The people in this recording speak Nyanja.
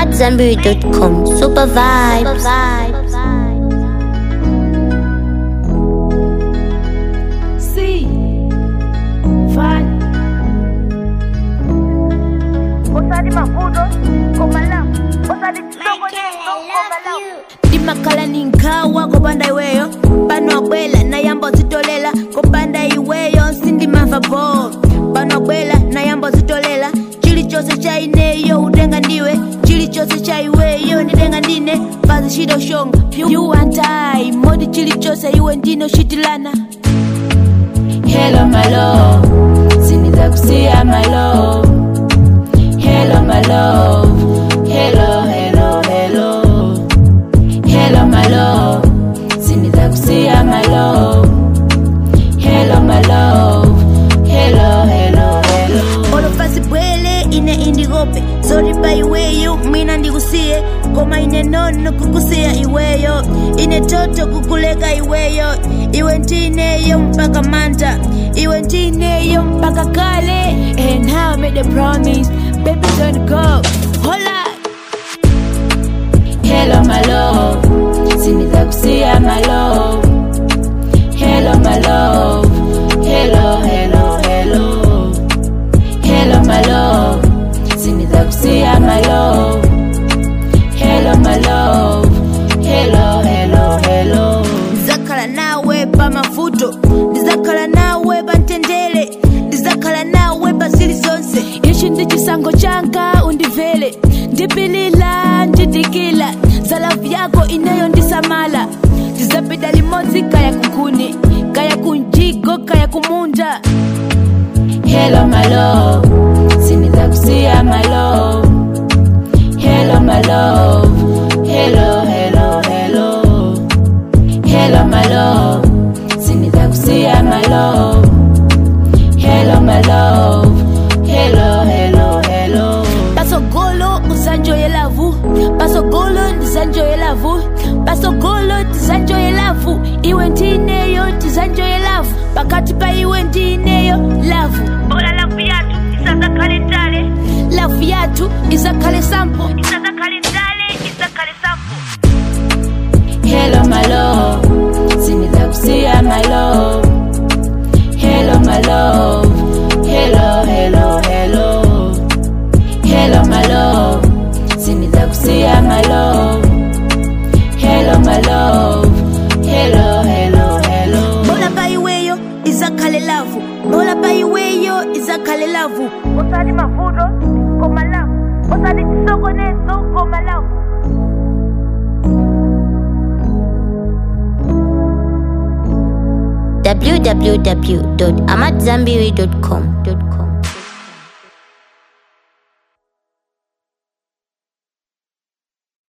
AmadZanbury.com. Super vibes. See, fine. Osadi mavudo, komala. Osadi kisoko nyeso, komala. ndimakhala ninkawa kopanda iweyo pano abwela nayamba uzitolela kopanda iweyo sindimava bo pano abwela nayamba uzitolela chilichonse cha ineyo utenga ndiwe chilichonse cha iweyo ndidenga ndine fazi chidoshonga you and I modi chilichonse iwe ndino shitilana hello my love siniza kusiya my love hello my love hello hello hello Hello, my love. Siniza kusiya, my love. Hello, my love. Hello, hello, hello. olofasi bwele ine indikope zolipa iweyo mwina ndikusiye koma ine nono kukusiya iweyo ine toto kukuleka iweyo iwe ndineyo mpaka manta iwe ndineyo mpaka kale and now I made a promise baby don't go hola Hello, my love. Siniza kusiya, my love. Hello, my love. Hello, hello, hello. Hello, my love. Siniza kusiya, my love. Hello, my love. Hello, hello, hello. Ndizakhala nawe pa mavuto. Ndizakhala nawe pa mtendere. Ndizakhala nawe pa zili zonse. Ichi ndi chisankho changa undivele. Ndipilila ndidikila. Zalavu yako ineyo ndisamala. Ndizapita limodzi kaya kunkuni. Kaya kunjigo kaya kumunda. Hello my love. Siniza kusiya my love. Hello my love. Hello hello hello. Hello my love. Siniza kusiya my love. Hello my love. Hello hello hello. Pasogolo usanjoye lavu. Pasogolo ndizanjoye lavu. Pasogolo ndizanjoye lavu. Iwe ndineyo ndizanjoye lavu. Pakati pa iwe ndineyo lavu. Bola lavu yatu, isazakhale ntale. Lavu yatu izakhale sampo. Isazakhale ntale, isakhale sampo. Hello my love. Siniza kusiya my love. Hello my love. Hello hello hello. Hello my love. Siniza kusiya my love. Hello my love. Hello hello hello. Bola pa iweyo izakhale lavu. Bola pa iweyo izakhale lavu. Osadi mavudo, komala. Osadi kisoko nyeso, komala. www.amadzanbury.com.